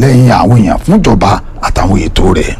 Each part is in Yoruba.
lẹ́yìn àwọn èèyàn fúnjọba àtàwọn ètò rẹ̀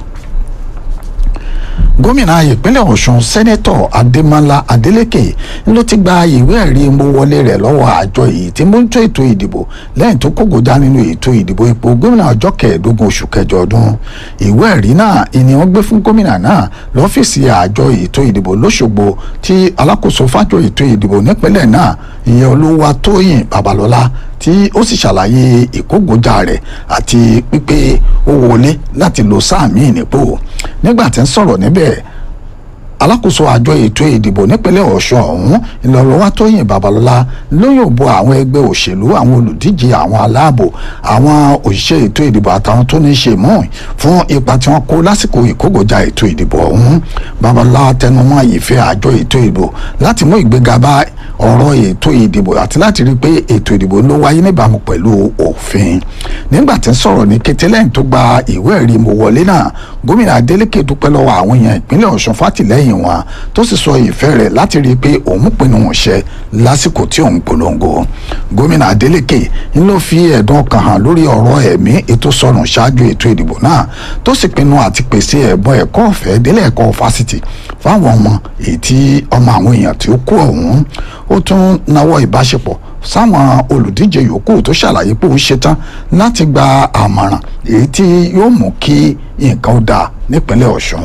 gómìnà ìpínlẹ̀ ọ̀ṣun sẹ́nẹ́tọ̀ adémọ́lá adélékè ló ti gba ìwé ẹ̀rí mowọlé rẹ̀ lọ́wọ́ àjọ yìí tí mójútó ètò ìdìbò lẹ́yìn tó kógojá nínú ètò ìdìbò ipò gómìnà ọjọ́ kẹẹ̀ẹ́dógún oṣù kẹjọ ọdún ìwé ẹ̀rí náà ìní wọ́n gbé fún gómìnà náà lọ́fíìsì àjọ ètò ìdìbò lọ́ṣogbo tí alákòóso fájọ ètò ìdìbò nípínlẹ̀ náà ìyẹn olúwa tóyìn babalọ́lá tí ó sì ṣàlàyé ìkógojá rẹ̀ àti pípé ó wọlé láti lo sáà míì nípò nígbà tí ń sọ̀rọ̀ níbẹ̀ alákòóso àjọ ètò ìdìbò nípínlẹ̀ ọ̀ṣun ọ̀hún ìlọ́lọ́wọ́ tóyìn babalọ́lá ló yóò bo àwọn ẹgbẹ́ òṣèlú àwọn olùdíje àwọn aláàbò àwọn òṣìṣẹ́ ètò ìdìbò àtàwọn tó ní í ṣe mọ́ fún ipa tí wọ́n kó lásìkò ìkógojá ètò ìdìbò ọ̀hún babalọ́lá tẹnumọ́ ìfẹ́ àjọ ètò ìdìbò láti mú ìgbéga bá ọ̀rọ̀ ètò ìdìbò àti láti rí i pé ètò ìdìbò ló wáyé níbàámu pẹ̀lú òfin nígbà tí ń sọ̀rọ̀ ní kété lẹ́yìn tó gba ìwé ẹ̀rí mo wọlé náà gómìnà Adeleke dúpẹ́ lọ́wọ́ àwọn èèyàn ìpínlẹ̀ Ọ̀ṣun fátìlẹ́yìn wọn tó sì sọ ìfẹ́ rẹ̀ láti rí i pé òun pinnu wọn ṣẹ lásìkò tí òun polongo gómìnà Adeleke ń ló fi ẹ̀dùn ọkàn hàn lórí ọ̀rọ̀ ẹ̀mí ètò sọnù ṣáájú ètò ìdìbò náà tó sì pinnu àti pèsè ẹ̀bùn ẹ̀kọ́ ọ̀fẹ́ délé ẹ̀kọ́ fásitì fáwọn ọmọ èyí tí ọmọ àwọn èèyàn tí ó kú ọ̀hún ó tún nawọ́ ìbáṣepọ̀ sáwọn olùdíje yòókù tó ṣàlàyé pé òun ṣetán láti gba àmọ̀ràn èyí tí yóò mú kí nǹkan ó dáa nípínlẹ̀ Ọ̀ṣun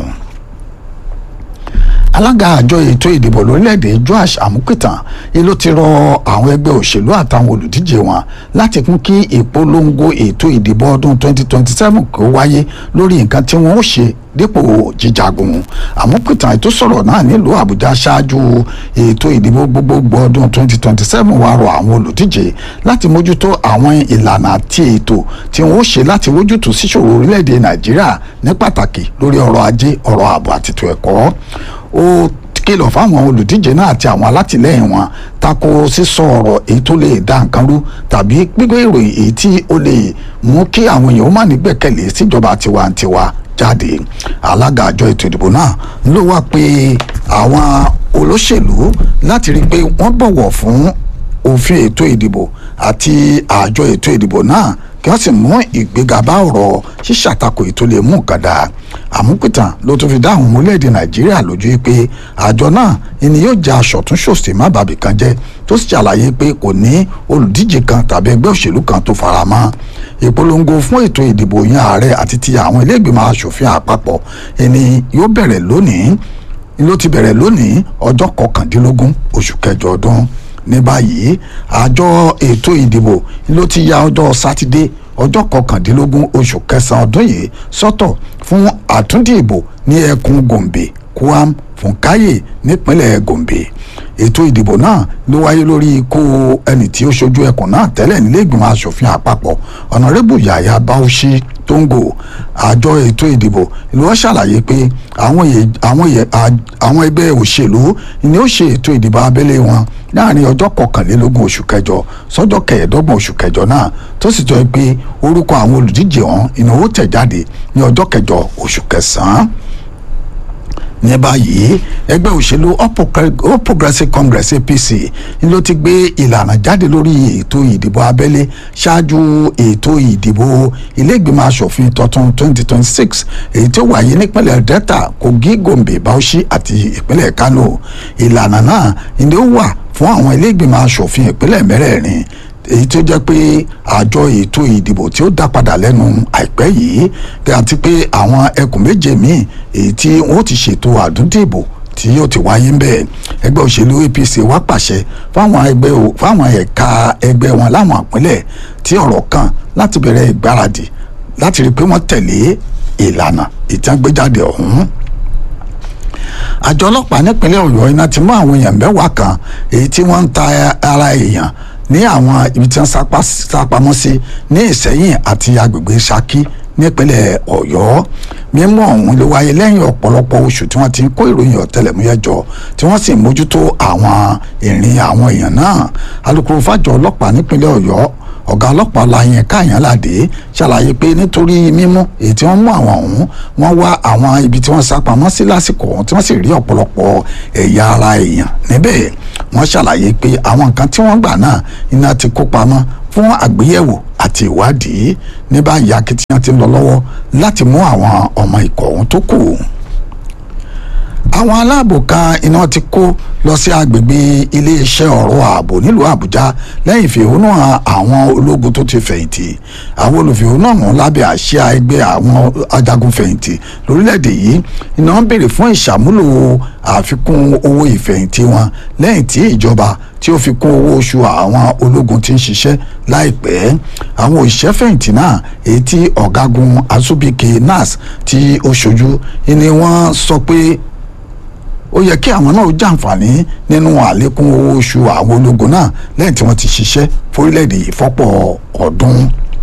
alága àjọ ètò ìdìbò lórílẹ̀‐èdè Joash Amupitan ló ti rọ àwọn ẹgbẹ́ òṣèlú àtàwọn olùdíje wọn láti kún kí ìpolongo ètò ìdìbò ọdún 2027 kó wáyé lórí nǹkan tí wọ́n ó ṣe dípò jíjagun Amupitan ètò sọ̀rọ̀ náà nílùú Àbújá ṣáájú ètò ìdìbò gbogbogbò ọdún 2027 wá rọ àwọn olùdíje láti mójútó àwọn ìlànà àti ètò tí wọ́n ó ṣe láti wójútó síṣòro orílẹ̀‐èdè Nàìjíríà ní pàtàkì lórí ọrọ̀ ajé ọrọ̀ ààbò àti ètò ẹ̀kọ́ ó kìlọ̀ fáwọn olùdíje náà àti àwọn alátìlẹyìn wọn tako sísọ ọ̀rọ̀ èyí tó lè dá nǹkan rú tàbí gbígbé ìròyìn èyí tí ó lè mú kí àwọn èèyàn má ní gbẹ̀kẹ̀lé síjọba tiwantiwa jáde alága àjọ ètò ìdìbò náà ló wá pé àwọn olóṣèlú láti rí i pé wọ́n bọ̀wọ̀ fún òfin ètò ìdìbò àti àjọ ètò ìdìbò náà kí wọ́n sì mú ìgbéga bá ọ̀rọ̀ ṣíṣàtakò ètò lè mú nǹkan dáa àmúpìtàn ló tún fi dá àwọn ọmọ orílẹ̀-èdè nàìjíríà lójú pé àjọ náà ni yóò jẹ́ aṣọ̀túnṣòsì má bàbí kan jẹ́ tó sì ṣàlàyé pé kò ní olùdíje kan tàbí ẹgbẹ́ òṣèlú kan tó fara mọ́ ìpolongo fún ètò ìdìbò yan ààrẹ àti ti àwọn ilé ìgbìmọ̀ asòfin àpapọ̀ ẹni yóò bẹ̀rẹ̀ lónìí ló ti bẹ̀rẹ̀ lónìí ọjọ́ kọkàndínlógún oṣù kẹjọ ọdún ní báyìí àjọ ètò ìdìbò ló ti ya ọjọ́ sátidé ọjọ́ kọkàndínlógún oṣù kẹsàn-án ọdún yìí sọ́tọ̀ fún àtúndìbò ní ẹkùn gombe kwam funkaye nípínlẹ̀ gombe ètò ìdìbò náà ló wáyé lórí ikú ẹni tí ó ṣojú ẹkùn náà tẹ́lẹ̀ nílé ìgbìmọ̀ asòfin àpapọ̀ ọ̀nàrẹ́bù yàyà bauchi tóńgò àjọ ètò ìdìbò ló wọ́n ṣàlàyé pé àwọn ẹgbẹ́ òṣèlú ni ó ṣe ètò ìdìbò abẹ́lé wọn láàrin ọjọ́ kọkànlélógún oṣù kẹjọ sọ́jọ́ kẹẹ̀ẹ́dọ́gbọ̀n oṣù kẹjọ náà tó sì jọ pé orúkọ àwọn olùdíje ọ̀hún ìnáwó tẹ̀ jáde ní ọjọ́ kẹjọ oṣù kẹsàn-án ní báyìí ẹgbẹ́ òṣèlú all progressives congress apc ni ló ti gbé ìlànà jáde lórí ètò ìdìbò abẹ́lé ṣáájú ètò ìdìbò iléègbìmọ̀ asòfin tuntun 2026 èyí tó wáyé nípínlẹ̀ delta kogi gombe bauchi àti ìpínlẹ̀ kano ìlànà náà ni ó wà fún àwọn iléègbìmọ̀ asòfin ìpínlẹ̀ mẹ́rẹ̀ẹ̀rin èyí tó jẹ́ pé àjọ ètò ìdìbò tí ó dá padà lẹ́nu àìpẹ́ yìí àti pé àwọn ẹkùn méje míì èyí tí wọ́n ti ṣètò àdúndìbò tí yóò ti wáyé ń bẹ̀ ẹgbẹ́ òṣèlú APC wá pàṣẹ fáwọn ẹgbẹ́ fáwọn ẹ̀ka ẹgbẹ́ wọn láwọn ìpínlẹ̀ tí ọ̀rọ̀ kàn láti bẹ̀rẹ̀ ìgbáradì láti rí i pé wọ́n tẹ̀lé ìlànà ìtàgbéjáde ọ̀hún àjọ ọlọ́pàá nípínlẹ̀ Ọ̀yọ́ iná ti mú àwọn èèyàn mẹ́wàá kan èyí tí wọ́n ń ta ara èèyàn ní àwọn ibi tí wọ́n sápamọ́ sí ní Ìṣẹ́yìn àti agbègbè Ṣakí nípínlẹ̀ Ọ̀yọ́ mímú ọ̀hún ló wáyé lẹ́yìn ọ̀pọ̀lọpọ̀ oṣù tí wọ́n ti ń kó ìròyìn ọ̀tẹlẹ̀múyẹ́ jọ tí wọ́n sì mójútó àwọn ìrìn àwọn èèyàn náà alukoro fàjọ ọlọ́pàá nípínlẹ̀ Ọ̀yọ́ ọ̀gá ọlọ́pàá láyẹn káyánládé ṣàlàyé pé nítorí mímú èyí tí wọ́n mú àwọn ọ̀hún wọ́n wá àwọn ibi tí wọ́n sá pamọ́ sí lásìkò ọ̀hún tí wọ́n sì rí ọ̀pọ̀lọpọ̀ ẹ̀yà ara èèyàn níbẹ̀ wọ́n ṣàlàyé pé àwọn nǹkan tí wọ́n gbà náà iná ti kó pamọ́ fún àgbéyẹ̀wò àti ìwádìí ní báyìí akitiyan ti ń lọ lọ́wọ́ láti mú àwọn ọmọ ikọ̀ ọ̀hún tó kù àwọn aláàbò kan iná ti kó lọ sí agbègbè iléeṣẹ́ ọ̀rọ̀ ààbò nílùú àbújá lẹ́yìn ìfẹ̀hónú àwọn ológun tó ti fẹ̀yìntì àwọn olùfẹ̀hónú ọ̀hún lábẹ́ àsíá ẹgbẹ́ àwọn ajagun fẹ̀yìntì lórílẹ̀‐èdè yìí iná ń béèrè fún ìṣàmúlò àfikún owó ìfẹ̀yìntì wọn lẹ́yìn tí ìjọba tí ó fi kún owó oṣù àwọn ológun tí ń ṣiṣẹ́ láìpẹ́ àwọn òṣìṣẹ́ fẹ̀yìntì náà èyí tí ọ̀gágun asubike nas tí ó ṣojú ni wọ́n sọ pé ó yẹ kí àwọn náà jàǹfààní nínú àlékún owó oṣù àwọn ológun náà lẹ́yìn tí wọ́n ti ṣiṣẹ́ fórílẹ̀-èdè yìí fọ́pọ̀ ọdún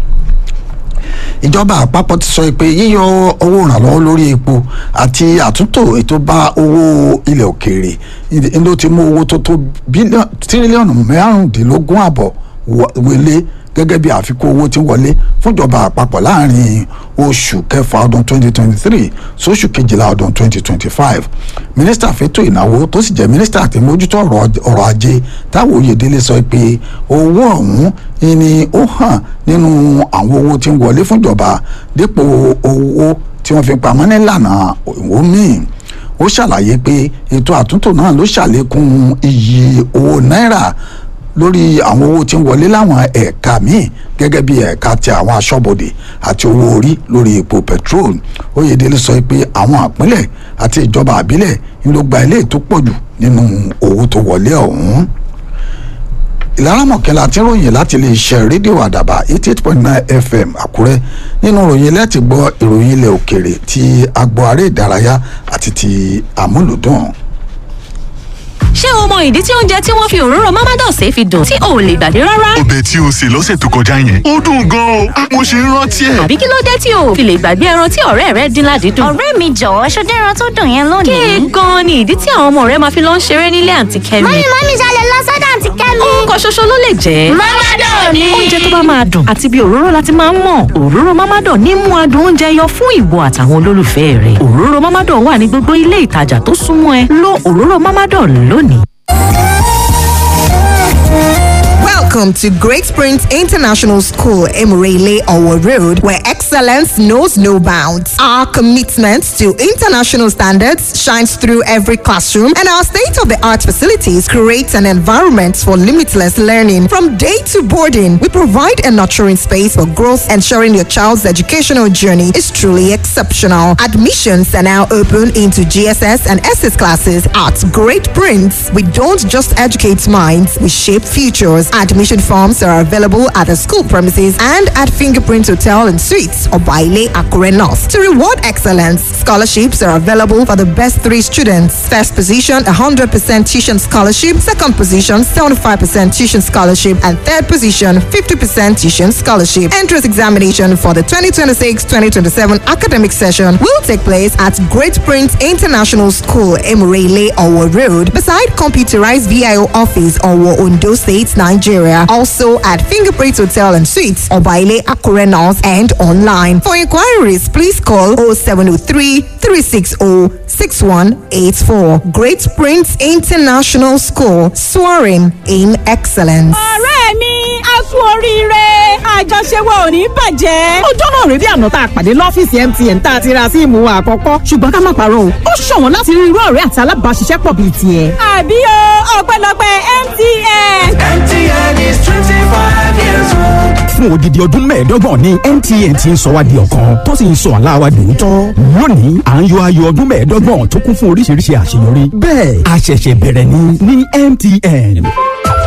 ìjọba àpapọ̀ ti sọ pé yíyọ owó ìrànlọ́wọ́ lórí epo àti àtúntò ètò bá owó ilẹ̀ òkèèrè ló ti mú owó tó tó tírílíọ̀nù márùndínlógún àbọ̀ wọlé gẹ́gẹ́ bí àfikún owó tí ń wọlé fúnjọba àpapọ̀ láàrin oṣù kẹfà ọdún 2023 sóṣù kejìlá ọdún 2025 mínísítà fẹ́tò ìnáwó tó sì jẹ́ mínísítà tí mójútó ọ̀rọ̀ ajé táwọn oyèdélé sọ pé owó ọ̀hún ni ó hàn nínú àwọn owó tí ń wọlé fúnjọba dípò owó tí wọ́n fi pamọ́ nílànà òwò míì ó ṣàlàyé pé ètò àtúntò náà ló ṣàlékún iyì owó náírà lórí àwọn owó tí ń wọlé láwọn ẹ̀ka míì gẹ́gẹ́ bí ẹ̀ka ti àwọn aṣọ́bodè àti owó orí lórí epo petrol oyèdélé sọ pé àwọn àpínlẹ̀ àti ìjọba àbílẹ̀ ń ló gba ilé tó pọ̀ jù nínú owó tó wọlé ọ̀hún ìlara mọ̀kẹ́lá tí ròyìn láti lè ṣe rédíò àdàbà eighty eight point nine fm àkúrẹ́ nínú ròyìn láti gbọ́ ìròyìn ilẹ̀ òkèrè ti agbo aré ìdárayá àti ti àmúlùdùn ṣé o mọ ìdí tí oúnjẹ tí wọ́n fi òróró mamados ṣe fi dùn tí o ò lè gbàgbé rárá? ọbẹ̀ tí o sè lọ́sẹ̀ tó kọjá yẹn ó dùn gan-an o mo ṣe ń rántí ẹ̀. àbí kí ló dé tí o ò fi lè gbàgbé ẹran tí ọ̀rẹ́ rẹ dín ládìídùn? ọ̀rẹ́ mi jọ̀wọ́ ṣọdẹ́ ẹran tó dùn yẹn lónìí. kéè gan-an ni ìdí tí àwọn ọmọ rẹ máa fi lọ ń ṣeré nílé àǹtí kẹ́mi. mọ́mí mọ́mí ṣalẹ̀ lọ sọ́dọ̀ àǹtí kẹ́mi. nǹkan ṣoṣo ló lè jẹ́. mọ́mádọ̀ ni. oúnjẹ tó bá máa dùn àti bí òróró láti máa ń mọ̀ òróró mámádọ̀ ní mú adùn oúnjẹ yọ fún ìwọ àtàwọn olólùfẹ́ rẹ̀ òróró mámádọ̀ wà ní gbogbo ilé ìtajà tó súnmọ́ ẹ lo òróró mámádọ̀ lónìí. Welcome to Great Springs International School, Emirele Owo Road, where excellence knows no bounds. Our commitment to international standards shines through every classroom, and our state of the art facilities create an environment for limitless learning. From day to boarding, we provide a nurturing space for growth, ensuring your child's educational journey is truly exceptional. Admissions are now open into GSS and SS classes at Great Prince. We don't just educate minds, we shape futures. Admission forms are available at the school premises and at Fingerprint Hotel and Suites or Baile Akure North. To reward excellence, scholarships are available for the best three students. First position, 100% tuition scholarship. Second position, 75% tuition scholarship. And third position, 50% tuition scholarship. Entrance examination for the 2026-2027 academic session will take place at Great Prince International School, Emirele, Owo Road, beside computerized VIO office, Owo, Ondo State, Nigeria. Also at Fingerprint Hotel and Suites, Obaile Akure North and online. For inquiries, please call 0703 360 6184. Great Prince International School, soaring in excellence. ọ̀rẹ́ mi a kú oríire àjọṣe wa ò ní bàjẹ́. ọjọ́ náà rèé bí àná tá a pàdé lọ́fíìsì MTN tá a ti ra síìmù wa àkọ́kọ́ ṣùgbọ́n ká má parọ́ o ó ṣọ̀wọ́n láti rí irú ọ̀rẹ́ àti alábàáṣiṣẹ́pọ̀ bíi tiẹ̀. àbí o ọpẹ́lọpẹ́ MTN. MTN is 25 years old. fún odidi ọdún mẹ́ẹ̀ẹ́dọ́gbọ̀n ní MTN ti ń sọ wá di ọ̀kan tó sì ń sọ àlá wa dòótọ́. lónìí à ń yọ ayọ̀ ọdún mẹ́ẹ̀ẹ́dọ́gbọ̀n tó kún fún oríṣiríṣi àṣeyọrí. bẹ́ẹ̀ a ṣẹ̀ṣẹ̀ bẹ̀rẹ̀ ni ní MTN.